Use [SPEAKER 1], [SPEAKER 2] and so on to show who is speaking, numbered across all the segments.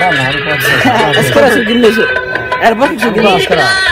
[SPEAKER 1] askara soo gelinayso airportka soo gelinayso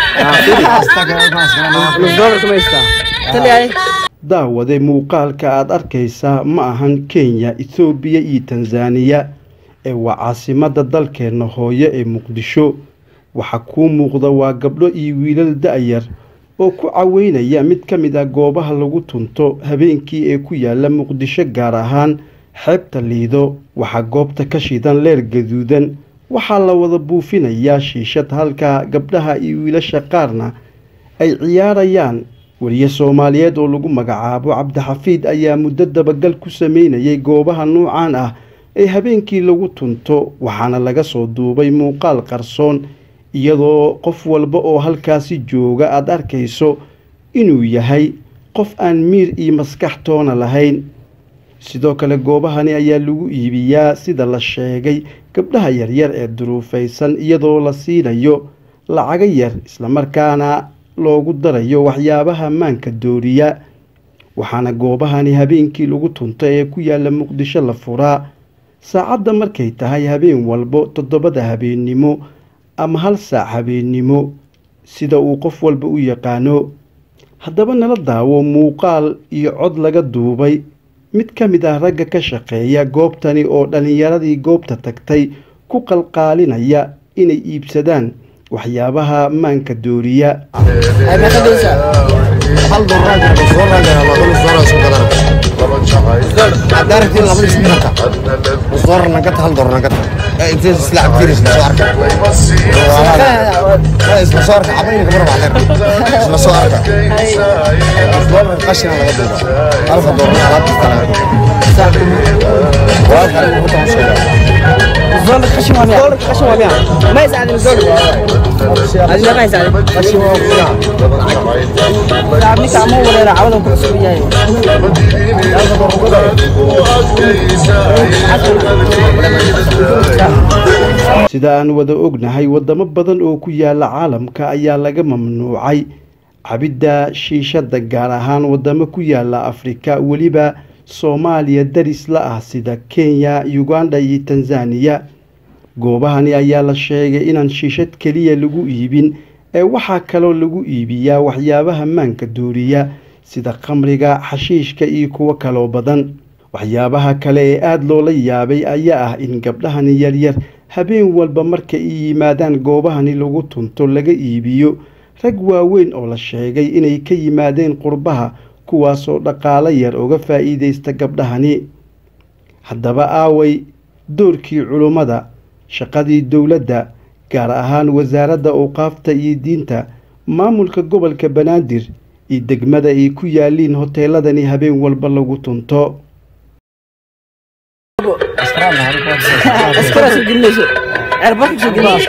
[SPEAKER 1] nus dollar kuma haystaa taliyahay
[SPEAKER 2] daawade muuqaalka aad arkaysaa ma ahan kenya ethoobiya iyo tanzaniya ee waa caasimadda dalkeenna hooyo ee muqdisho waxaa kuu muuqda waa gabdho iyo wiilal da-yar oo ku caweynaya mid ka mid ah goobaha lagu tunto habeenkii ee ku yaala muqdisho gaar ahaan xeebta liido waxaa goobta ka shidan leer gaduudan waxaa la wada buufinayaa shiishad halka gabdhaha iyo wiilasha qaarna ay ciyaarayaan weriye soomaaliyeed oo lagu magacaabo cabdixafiid ayaa muddo dabagal ku sameynayay goobaha nuucan ah ee habeenkii lagu tunto waxaana laga soo duubay muuqaal qarsoon iyadoo qof walba oo halkaasi jooga aada arkayso inuu yahay qof aan miir iyo maskax toona lahayn sidoo kale goobahani ayaa lagu iibiyaa sida la sheegay gabdhaha yaryar ee duruufaysan iyadoo la siinayo lacaga yar islamarkaana loogu darayo waxyaabaha maanka dooriya waxaana goobahani habeenkii lagu tunta ee ku yaala muqdisho la furaa saacadda markay tahay habeen walbo toddobada habeennimo ama hal saac habeennimo sida uu qof walba u yaqaano haddaba nala daawo muuqaal iyo cod laga duubay mid ka mid ah ragga ka shaqeeya goobtani oo dhallinyaradii goobta tagtay ku qalqaalinaya inay iibsadaan waxyaabaha maanka dooriya
[SPEAKER 1] ay meeqa doonaysaa nus dollar qashin waa miya qashin waa miya ma haystaa nus dollar adi meeqa haystaa qashin waa ninka ama wareera cawadan ku cusub yahay
[SPEAKER 2] sida aan wada ognahay wadamo badan oo ku yaala caalamka ayaa laga mamnuucay cabidda shiishadda gaar ahaan wadamo ku yaala afrika weliba soomaaliya daris la ah sida kenya uganda iyo tanzaniya goobahani ayaa la sheegay inaan shiishad keliya lagu iibin ee waxaa kaloo lagu iibiyaa waxyaabaha maanka dooriya sida khamriga xashiishka iyo kuwo kaloo badan waxyaabaha kale ee aada loola yaabay ayaa ah in gabdhahani yaryar habeen walba marka ay yimaadaan goobahani lagu tunto laga iibiyo rag waaweyn oo la sheegay inay ka yimaadeen qurbaha kuwaasoo dhaqaalo yar uga faa'iidaysta gabdhahani haddaba aaway doorkii culummada shaqadii dowladda gaar ahaan wasaaradda awqaafta iyo diinta maamulka gobolka banaadir iyo degmada ay ku yaaliin hoteeladani habeen walba lagu tunto
[SPEAKER 1] askara soo gelinayso airportka soo gelinayso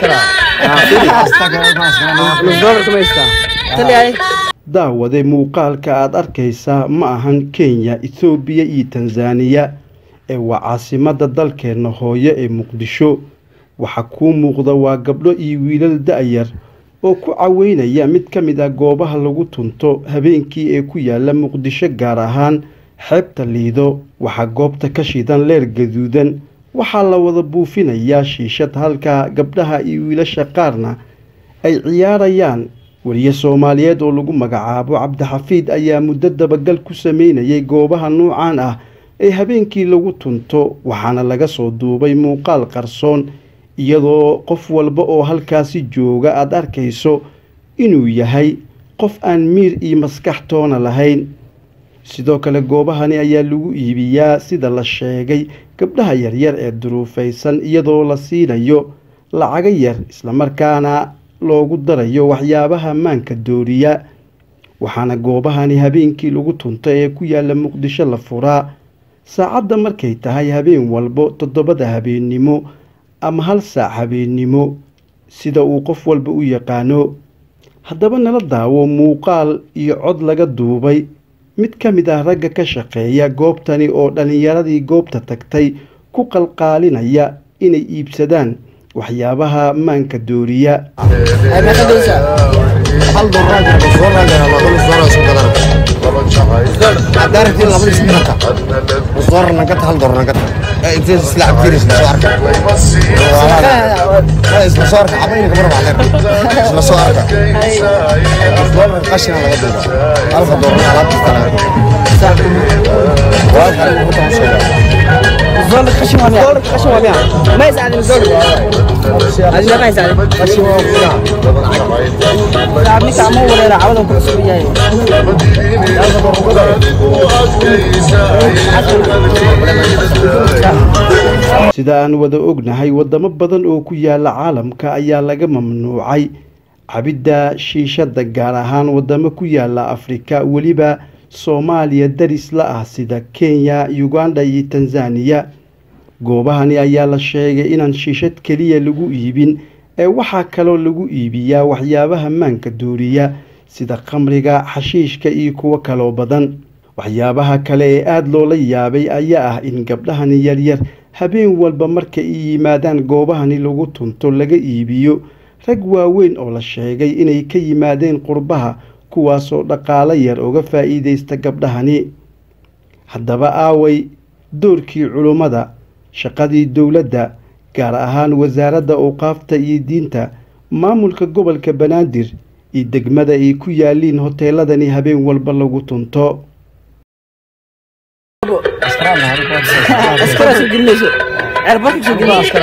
[SPEAKER 1] nus dollar kuma haystaa taliyahay
[SPEAKER 2] daawade muuqaalka aada arkaysaa ma ahan kenya ethoobiya iyo tanzaniya ee waa caasimadda dalkeenna hooyo ee muqdisho waxaa kuu muuqda waa gabdho iyo wiilal da-yar oo ku caweynaya mid ka mid ah goobaha lagu tunto habeenkii ee ku yaala muqdisho gaar ahaan xeebta liido waxaa goobta ka shidan leer gaduudan waxaa la wada buufinayaa shiishad halka gabdhaha iyo wiilasha qaarna ay ciyaarayaan weriye soomaaliyeed oo lagu magacaabo cabdixafiid ayaa muddo dabagal ku sameynayay goobaha nuucan ah ee habeenkii lagu tunto waxaana laga soo duubay muuqaal qarsoon iyadoo qof walba oo halkaasi jooga aada arkayso inuu yahay qof aan miir iyo maskax toona lahayn sidoo kale goobahani ayaa lagu iibiyaa sida la sheegay gabdhaha yaryar ee duruufaysan iyadoo la siinayo lacaga yar islamarkaana loogu darayo waxyaabaha maanka dooriya waxaana goobahani habeenkii lagu tunta ee ku yaala muqdisho la furaa saacadda markay tahay habeen walbo toddobada habeennimo ama hal saac habeennimo sida uu qof walba u yaqaano haddaba nala daawo muuqaal iyo cod laga duubay mid ka mid ah ragga ka shaqeeya goobtani oo dhallinyaradii goobta tagtay ku qalqaalinaya inay iibsadaan waxyaabaha maanka dooriya
[SPEAKER 1] ay meeqa doonaysaa
[SPEAKER 3] isla soo arka cabayna kamar baa isla soo arka doolar qashina laga duuba alfa doolar alaab kasta laga duuba waa kale ugu tan sheega
[SPEAKER 1] الزول قشم وامي الزول قشم وامي ما يساعد الزول هذه ما يساعد
[SPEAKER 3] qashi waa kuna
[SPEAKER 1] تعبني كعمو ولا عوضهم كل سوريا
[SPEAKER 2] sida aan wada ognahay wadamo badan oo ku yaala caalamka ayaa laga mamnuucay cabidda shiishadda gaar ahaan wadamo ku yaala afrika weliba soomaaliya daris la ah sida kenya uganda iyo tanzaniya goobahani ayaa la sheegay inaan shiishad keliya lagu iibin ee waxaa kaloo lagu iibiyaa waxyaabaha maanka dooriya sida khamriga xashiishka iyo kuwo kaloo badan waxyaabaha kale ee aada loola yaabay ayaa ah in gabdhahani yaryar habeen walba marka ay yimaadaan goobahani lagu tunto laga iibiyo rag waaweyn oo la sheegay inay ka yimaadeen qurbaha kuwaasoo dhaqaalo yar uga faa'iidaysta gabdhahani haddaba aaway doorkii culummada shaqadii dowladda gaar ahaan wasaaradda awqaafta iyo diinta maamulka gobolka banaadir iyo degmada ay ku yaaliin hoteeladani habeen walba lagu tunto
[SPEAKER 1] اسكر شو قلنا شو عربك شو قلنا اسكر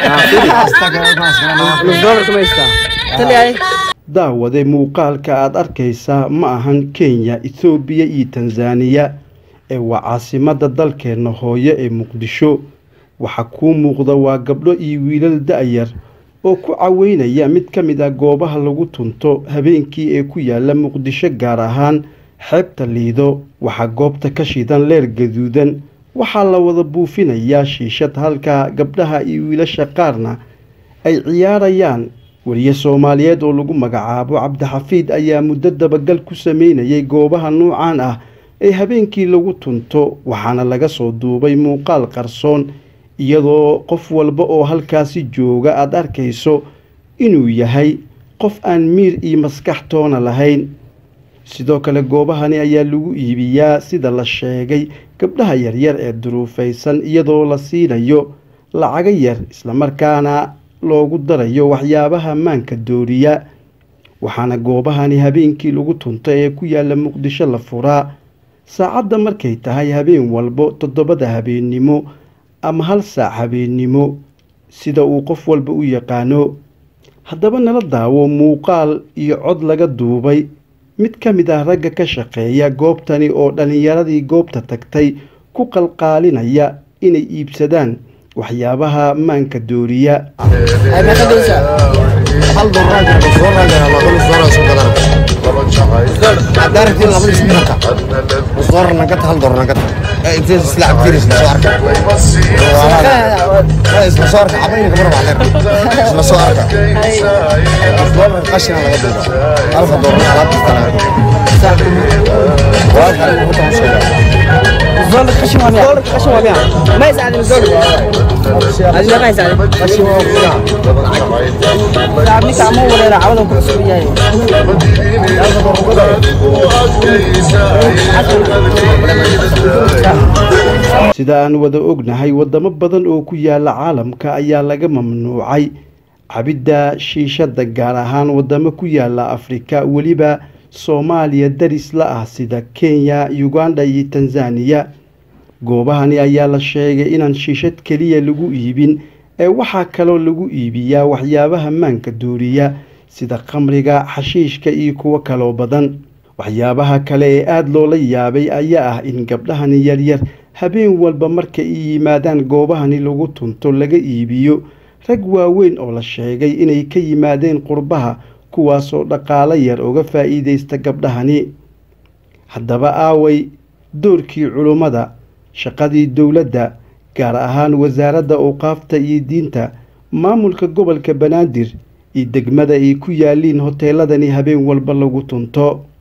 [SPEAKER 1] الزول كما يستا تلي هاي
[SPEAKER 2] daawade muuqaalka aada arkaysaa ma ahan kenya ethoobiya iyo tanzaniya ee waa caasimadda dalkeenna hooyo ee muqdisho waxaa kuu muuqda waa gabdho iyo wiilal da-yar oo ku caweynaya mid ka mid ah goobaha lagu tunto habeenkii ee ku yaala muqdisho gaar ahaan xeebta liido waxaa goobta ka shidan leer gaduudan waxaa la wada buufinayaa shiishad halka gabdhaha iyo wiilasha qaarna ay ciyaarayaan weriye soomaaliyeed oo lagu magacaabo cabdixafiid ayaa muddo dabagal ku sameynayay goobaha nuucan ah ee habeenkii lagu tunto waxaana laga soo duubay muuqaal qarsoon iyadoo qof walba oo halkaasi jooga aada arkayso inuu yahay qof aan miir iyo maskax toona lahayn sidoo kale goobahani ayaa lagu iibiyaa sida la sheegay gabdhaha yaryar ee duruufaysan iyadoo la siinayo lacago yar islamarkaana loogu darayo waxyaabaha maanka dooriya waxaana goobahani habeenkii lagu tunta ee ku yaala muqdisho la furaa saacadda markay tahay habeen walbo toddobada habeennimo ama hal saac habeennimo sida uu qof walba u yaqaano haddaba nala daawo muuqaal iyo cod laga duubay mid ka mid ah ragga ka shaqeeya goobtani oo dhallinyaradii goobta tagtay ku qalqaalinaya inay iibsadaan waxyaabaha maanka dooriya
[SPEAKER 1] هاي ما تدوسها
[SPEAKER 3] hal doolar jira soo raajana laba nus doolar soo gadan daarti laba nus minaka nus doolar nagata hal doolar nagata intee isla cabtiris la soo arka isla soo arka cabayna kamar baa isla soo arka doolar qashina laga duuba alfa doolar alaab kasta laga duuba waa kale ugu tan sheega
[SPEAKER 1] الزول قشم وامي الزول قشم وامي ما يساعد الزول هذه ما يساعد
[SPEAKER 3] qashi waa kuna
[SPEAKER 1] تعبني كعمو ولا عوضهم كل سوريا
[SPEAKER 2] sida aan wada ognahay wadamo badan oo ku yaala caalamka ayaa laga mamnuucay cabidda shiishadda gaar ahaan wadamo ku yaala afrika weliba soomaaliya daris la ah sida kenya uganda iyo tanzaniya goobahani ayaa la sheegay inaan shiishad keliya lagu iibin ee waxaa kaloo lagu iibiyaa waxyaabaha maanka dooriya sida khamriga xashiishka iyo kuwo kaloo badan waxyaabaha kale ee aada loola yaabay ayaa ah in gabdhahani yaryar habeen walba marka ay yimaadaan goobahani lagu tunto laga iibiyo rag waaweyn oo la sheegay inay ka yimaadeen qurbaha kuwaasoo dhaqaalo yar uga faa'iidaysta gabdhahani haddaba aaway doorkii culummada shaqadii dowladda gaar ahaan wasaaradda awqaafta iyo diinta maamulka gobolka banaadir iyo degmada ay ku yaaliin hoteeladani habeen walba lagu tunto